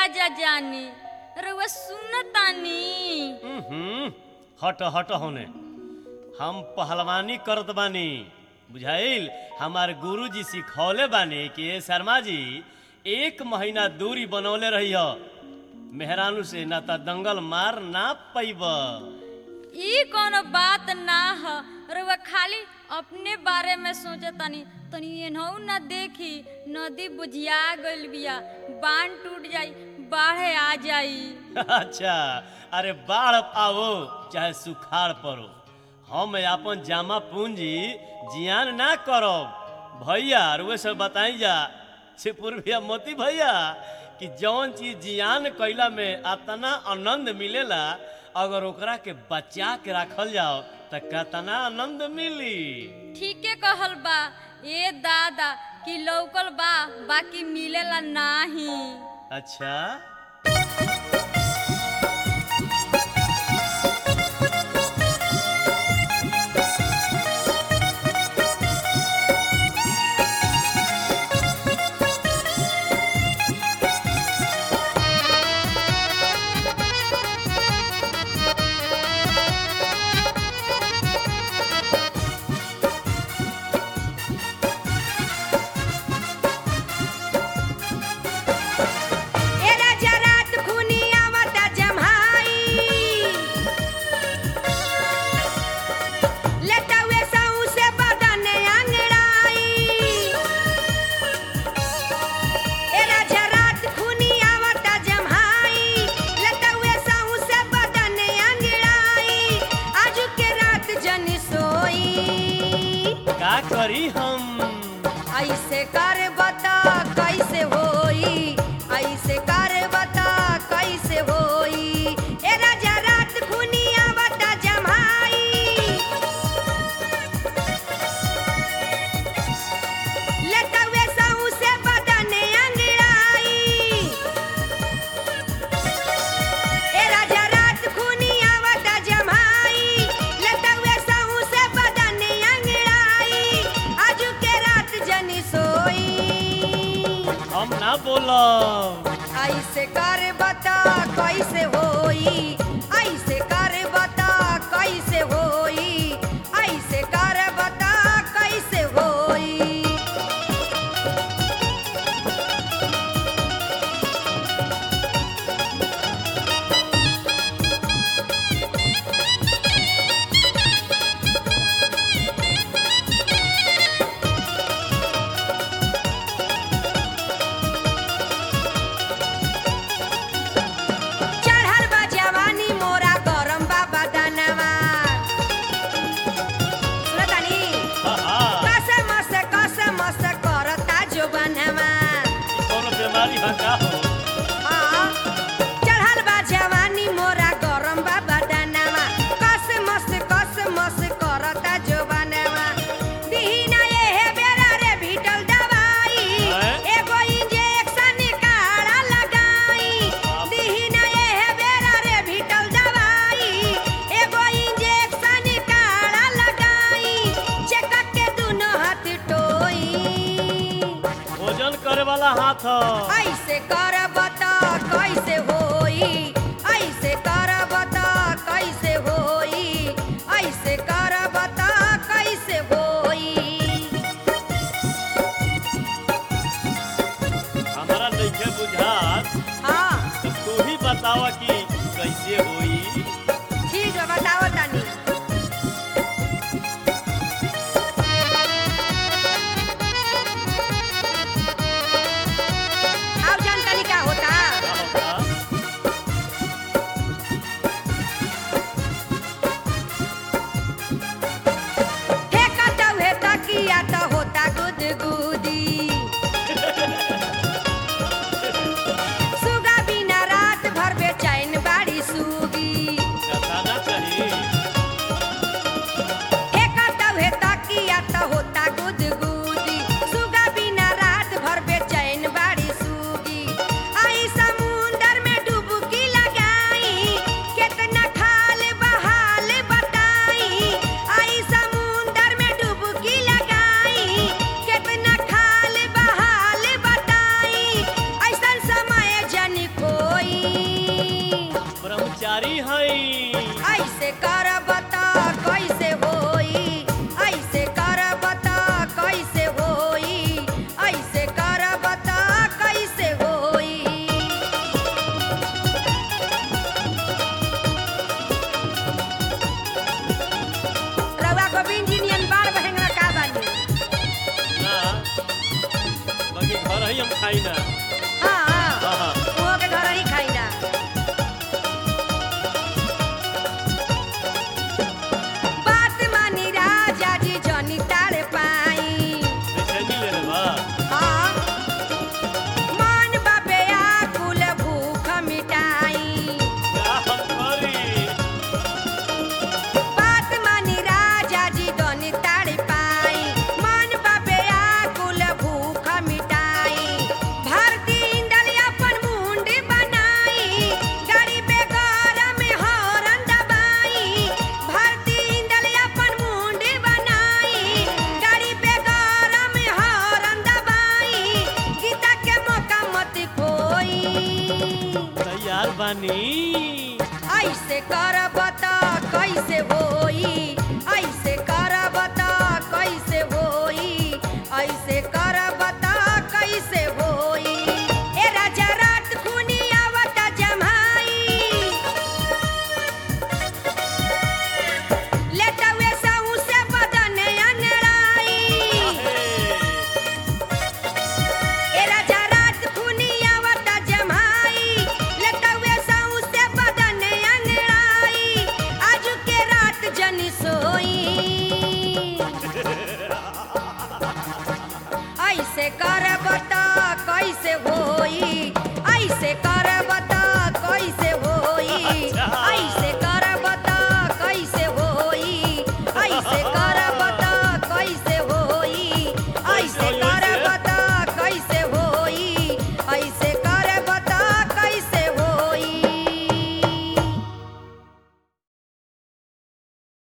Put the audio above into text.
राजा जानी रउआ सुनतानी हम्म, हट हट होने हम पहलवानी करत बानी बुझाइल हमार गुरुजी सिखौले बानी कि ए शर्मा जी एक महीना दूरी बनौले रही हो मेहरानू से ना त दंगल मार ना पैब ई कोनो बात ना ह रउआ खाली अपने बारे में सोचतानी तनी एनहू ना देखी नदी बुझिया गइल बिया बांध टूट जाई बाढ़े आ जाई अच्छा अरे बाढ़ आओ चाहे सुखाड़ पड़ो हम अपन जामा पूंजी जियान ना करब भैया रुए सब बताई जा सिपुर भैया मोती भैया कि जौन चीज जियान कैला में अतना आनंद मिलेला अगर ओकरा के बचा के रखल जाओ त कतना आनंद मिली ठीके कहल बा ए दादा कि लौकल बा बाकी मिलेला नाही अच्छा एरा जरात खुनी आवता जम्हाई लेटावे साऊ से बदने अंगड़ाई एरा जरात खुनी आवता जम्हाई लेटावे साऊ से बदने अंगड़ाई आज के रात जन सोई का करी हम ऐसे कर बता कैसे होई ऐसे कर बता कैसे होई ए राजा रात खुनिया बता जमाई लेटवे साऊ से बदने अंगड़ाई ए राजा रात खुनिया बता जमाई लेटवे साऊ से बदने अंगड़ाई आज के रात जनी सोई हम ना बोलब ऐसे कर बता कैसे होई ऐसे कर बता कैसे होई ऐसे कर बता कैसे होई चढ़ल बा जवानी मोरा गरम बा बदनवा सुनतानी हा, हा, कसे मसे कसे मसे करता जो बनवा ई कौनो बीमारी है का हो हाँ, चढ़ल बा जवानी मोरा गरम बा बदनवा कसे मसे कसे मसे करता जो बनवा दीना ये है बेरा रे भीटल दवाई हैं? एगो इंजेक्शन काढ़ा लगाई दीना ये है बेरा रे भीटल दवाई एगो इंजेक्शन काढ़ा लगाई चेक के दुनो हाथ टोई भोजन करे वाला हाथ ह। ऐसे कर बता कैसे होई ऐसे कर बता कैसे होई ऐसे कर बता कैसे होई हमारा नइखे बुझात हाँ तो तू ही बतावा कि कैसे होई ठीक है बताओ तनी अब जान तनी क्या होता का होता? फेंकत हुए तकिया तो होता गुदगुदी सुगा बिना रात भर बेचैन बाड़ी सुगी हई हई ऐसे करब त कैसे होई ऐसे करब त कैसे होई ऐसे करब त कैसे होई रउआ गोविंद जी नियन बार बहेंगवा का बानी ना बाकी घर ही हम खाई ना हाँ हाँ, हाँ। उहो के घर ही खाई ना बात मानी राजा जी जनी ताड़ पाई बेचैनी ले ले बा हाँ मन बाबे आकुल भूख मिटाई का हम करी बात मानी राजा जी दोनी ताड़ पाई मन बाबे आकुल भूख मिटाई भारती इंदल अपन मुंडी बनाई गरीबे गरम हरन दबाई भारती इंदल अपन मुंडी बनाई गरीबे गरम हरन दबाई गीता के मौका मत खोई तैयार बानी ऐसे करब त कैसे होई ऐसे करब त कैसे होई ऐसे करब त कैसे होई ए राजा रात खुनी आवत जमाई लेटवे सऊ से बदन अनड़ाई ए राजा रात खुनी आवत जमाई लटवे सऊ से बदन अंगड़ाई आज के रात जनी सोई ऐसे कर